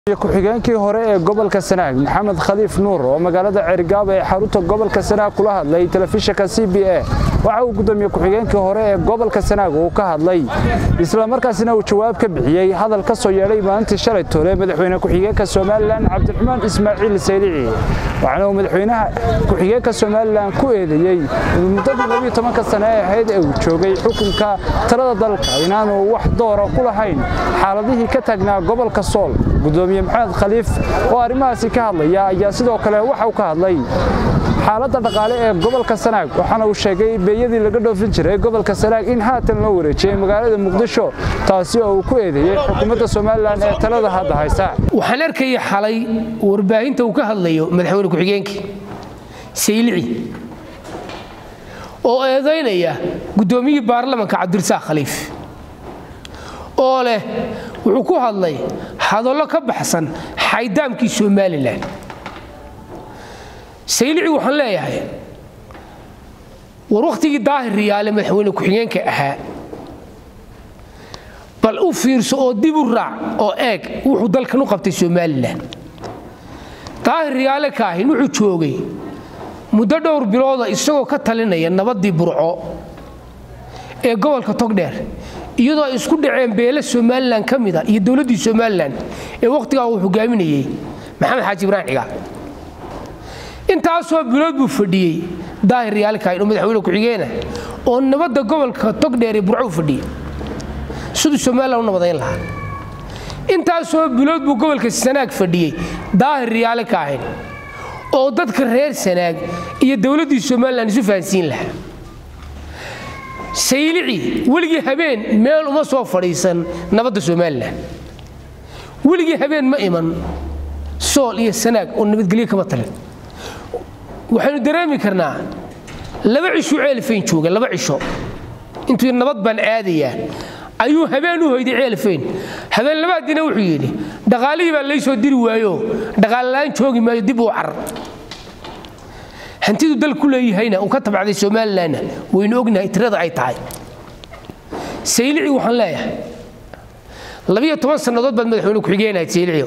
ku-xigeenkii hore ee gobolka sanaag maxamed khaliif nuur oo magaalada cergaaba ee xarunta gobolka sanaag kula hadlay telefishinka c b a waxa uu gudoomiye ku-xigeenkii hore ee gobolka sanaag uu ka hadlay islamarkaasina uu jawaab ka bixiyey hadal ka soo yeedhay maalintii shalay tole madaxweyne ku-xigeenka somalilan cabdiraxmaan ismaaciil saylici waxaana uu madaxweynaha ku-xigeenka somalilan ku eedeeyey in muddadii labiyo tobanka sane ee ahayd ee uu joogay xukunka talada dalka inaanu wax doora ku lahayn xaaladihii ka taagnaa gobolka sool gudoomiye maxamed khaliif oo arrimahaasi ka hadlaya ayaa sidoo kale waxa uu ka hadlay xaaladda dhaqaale ee gobolka sanaag waxaana uu sheegay beeyadii laga dhoofin jiray gobolka sanaag in haatan loo wareejiyey magaalada muqdisho taasi oo uu ku eedeeyey xukuumadda somalilan ee talada hadda haysa waxaan arkaya xalay warbaahinta uu ka hadlayo madaxweyne ku-xigeenkii saylici oo eedaynaya guddoomiyihii baarlamanka cabdirasaaq khaliif oo leh wuxuu ku hadlay hadallo ka baxsan xaydaamkii somalilan saylici waxaan leeyahay war wakhtigii daahir riyaale madaxweyne ku-xigeenka ahaa bal u fiirso oo dib u raac oo eeg wuxuu dalkan u qabtay somalilan daahir riyaale kaahin wuxuu joogay muddo dhowr bilooda isagoo ka talinaya nabaddii burco ee gobolka togdheer iyadoo ay isku dhaceen beele somalilan ka mida iyo dowladdii somalilan ee wakhtigaa uu hogaaminayey maxamed xaaji ibraahim cigaal intaasoo bilood buu fadhiyey daahir riyaalkayn oo madaxweyne ku-xigeena oo nabadda gobolka togdheer ee burco u fadhiyey siduu somalilan u nabadayn lahaa intaasoo bilood buu gobolka sanaag fadhiyey daahir riyaale ka ahayn oo dadka reer sanaag iyo dowladdii somalilan isu fahansiin lahaa saylici weligii habeen meel uma soo fadhiisan nabadda somalilan weligii habeen ma iman sool iyo sanaag oo nabadgelyo kama talin waxaynu dareemi karnaa laba cishuu ceelfayn jooga laba cisho intuu nabad baan aadayaa ayuu habeen u hoyday ceelfayn habeen labaadiina wuxuu yidhi dhaqaalihii baa laysoo diri waayo dhaqaalla'aan joogi maayo dib uu carar hantidu dal ku leeyahayna uu ka tabacday somalilanna waynu ognahay tirada ay tahay saylici waxaan leeyahay labiyo toban sannadood baad madaxweyne ku-xigeenahayd saylicio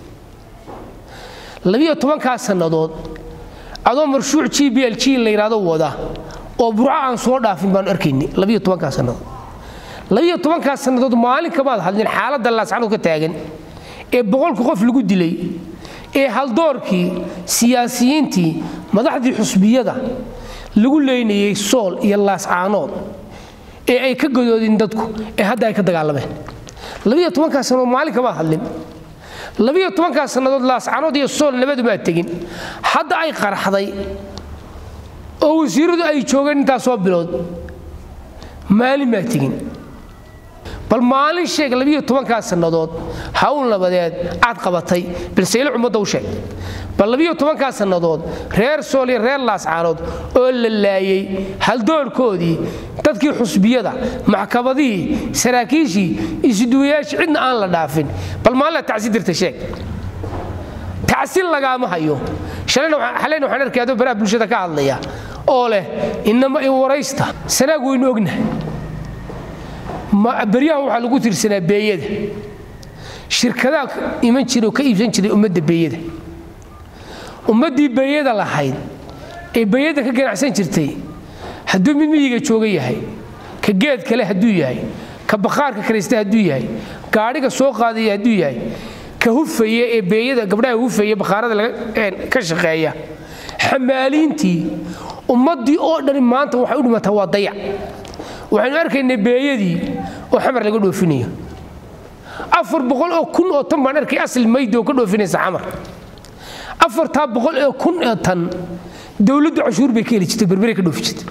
labiyo tobankaas sannadood adoo marshuuc g b l g la yidhaahdo wada oo burco aan soo dhaafin baanu arkaynay labiyo tobankaas sannadood labiyo tobankaas sannadood maalin kamaad hadlin xaaladda laascanood ka taagan ee boqolka qof lagu dilay ee haldoorkii siyaasiyiintii madaxdii xusbiyada lagu leynayey sool iyo laascaanood ee ay ka gadoodin dadku ee hadda ay ka dagaalameen labiyo tobankaas sannadood maalin kamaad hadlin labiyo tobankaas sannadood laascaanood iyo sool nabadumaa tegin hadda ay qaraxday oo wasiiradu ay joogeen intaasoo bilood maalin maa tegin bal maalin sheeg labiyo tobankaas sannadood hawl nabadeed aad qabatay balseylo ummadda u sheeg bal labiyo tobankaas sannadood reer sool iyo reer laascaanood oo la laayey haldoorkoodii dadkii xusbiyada maxkamadihii saraakiishii isuduwayaashii cidna aan la dhaafin bal maalina tacsi dirta sheeg tacsi lagaama hayo xalayna waxaan arkay adoo baraha bulshada ka hadlaya oo leh inama i waraysta sanaag waynu ognahay beryahan waxaa lagu tirsanaa beeyada shirkadaa iman jira oo ka iibsan jiray ummadda beeyada ummaddii beeyada lahayd ee beeyada ka ganacsan jirtay hadduu mid miyiga jooga yahay ka geed kale hadduu yahay ka bakhaarka karaysta hadduu yahay gaadhiga soo qaadaya hadduu yahay ka hufaya ee beeyada gabdhaha hufaya bakhaarada ka shaqeeya xamaaliintii ummaddii oo dhani maanta waxay u dhimataa waa dayac waxaynu arkaynay beeyadii oo xamar laga dhoofinayo afar boqol oo kun oo tan baan arkay asli maydi oo ka dhoofinaysa xamar afartaa boqol oo kun oo tan dowladdu cashuur bay ka heli jirtay berbere ka dhoofi jirtay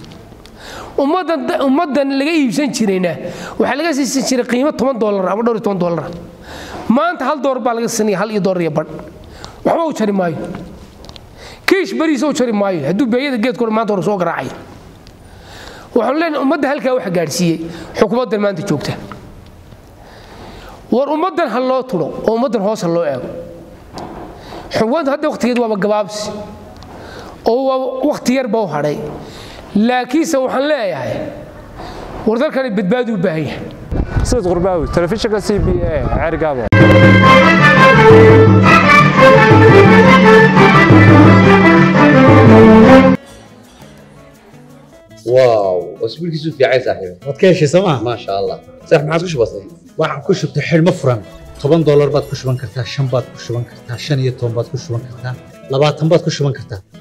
ummaddan laga iibsan jirayna waxaa laga siisan jiray qiimo toban doolar ama dhowr iyo toban doolar maanta hal doolar baa laga sanaya hal iyo doolar iyo badh waxba u jari maayo kiish bariisa u jari maayo hadduu beeyada geedkooda maanta hore soo garaacaya waxaanu leenahay ummadda halkaa waxa gaadhsiiyey xukuumaddan maanta joogta war ummaddan ha loo tudo oo ummaddan hoos ha loo eego xukuumadda hadda wakhtigeed waaba gabaabsi oo waa wakhti yarba u hadhay laakiinse waxaan leeyahay war dalkani badbaadi u baahan yahay sayid qurbaawi telefishinka c b a ceergaabo isbiilkiisu fiicay saaxiibe waad ka heshay sooma maasha allah saax maxaad ku shubatay waxaan ku shubtay xidhmo furan toban doolar baad ku shuban kartaa shan baad ku shuban kartaa shan iyo toban baad ku shuban kartaa labaatan baad ku shuban kartaa